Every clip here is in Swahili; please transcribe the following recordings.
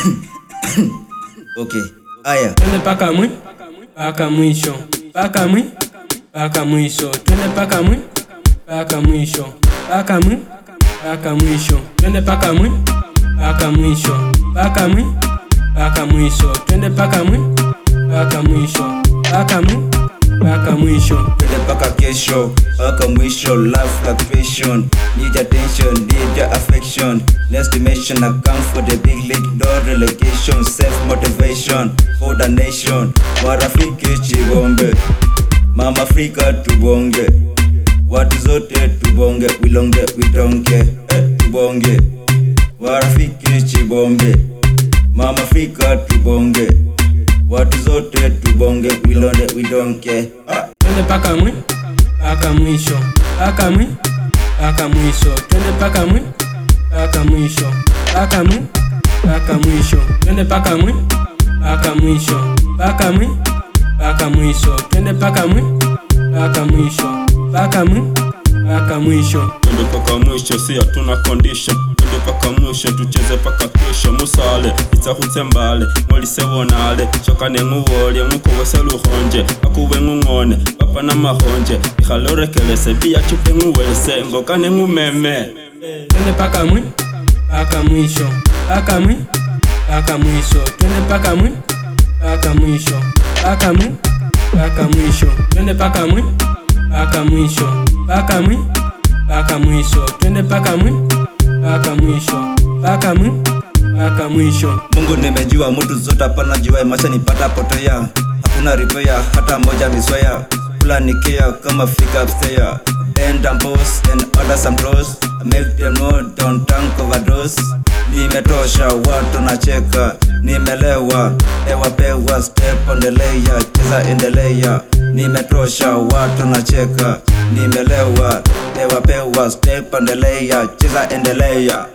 Okay, aya twende paka mwi paka mwisho paka mwi paka mwisho twende paka mwi paka mwisho paka mwi paka mwisho twende paka mwi paka mwisho paka mwi paka mwisho twende paka mwi paka mwisho paka mwi paka mwisho twende mpaka kesho mpaka mwisho love fluctuation need attention need your affection next dimension I come for the big league no relegation self motivation for the nation marafiki chibombe mama Afrika tubonge watu zote tubonge wilonge widonge eh, tubonge marafiki chibombe mama Afrika tubonge watu zote tubonge wilonde widonge ah. twende paka mwi paka mwisho paka mwi paka mwisho twende paka mwi paka mwisho paka mwi paka mwisho twende paka mwi paka mwisho paka mwi paka mwisho twende paka mwi paka mwisho paka mwi paka mwisho twende paka mwisho si hatuna condition twende paka mwisho tucheze paka kesho musale itsahutse mbale molisewonale shokane ng'uwolye ng'ukowese luhonje akuwe ng'ung'one papa na mahonje ihalorekelese biya chupe ng'uwese ngokane ng'umeme twende paka mwi paka mwisho paka mwi paka mwisho twende paka mwi paka mwisho paka mwi paka mwisho twende paka mwi paka mwisho paka mwi paka mwisho twende paka mwi paka mwisho paka mwi paka mwisho Mungu nimejua mtu zote hapana jua maisha nipata potea hakuna repair hata moja miswaya kula nikia kama fika upstairs bend and pose and order some bros make them know don't tank overdose nimetosha watu nacheka nimelewa ewa pewa step on the layer cheza endelea nimetosha watu nacheka nimelewa ewa pewa step on the layer cheza endelea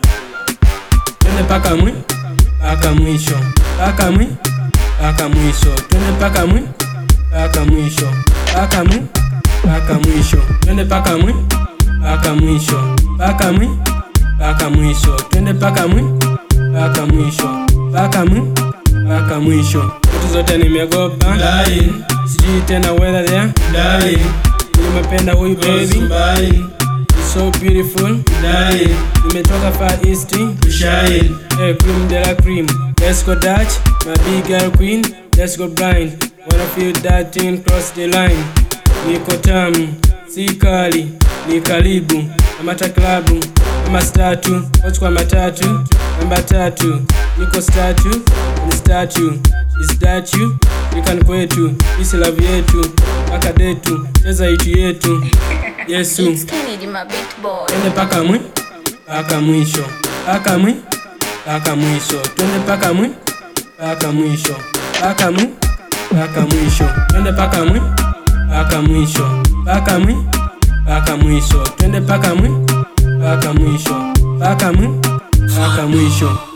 twende paka mwi paka mwisho paka mwi paka mwisho twende paka mwi paka mwisho paka mwi paka mwisho twende paka mwi paka mwisho paka mwi paka mwisho twende paka mwi paka mwisho paka mwi paka mwisho vitu zote nimegopa Dying, sijui tena whether there dying, nimependa huyu baby buying, She's so beautiful dying, nimetoka far east to shine. Hey, cream de la cream. Let's go Dutch, my big girl queen. Let's go blind. Wanna feel that thing cross the line. Niko tamu, si kali, ni karibu. Kamata klabu, kama statu, watch kwa matatu. Namba tatu, niko statu, ni statu. Is that you? Nikani kwetu, isi love yetu. Paka detu, cheza itu yetu. Yesu. It's Kennedy, my beat boy. twende paka mwi paka mwisho paka mwi paka mwisho twende paka mwi paka mwisho paka mwi paka mwisho twende paka mwi paka mwisho paka mwi paka mwisho twende paka mwi paka mwisho paka mwi paka mwisho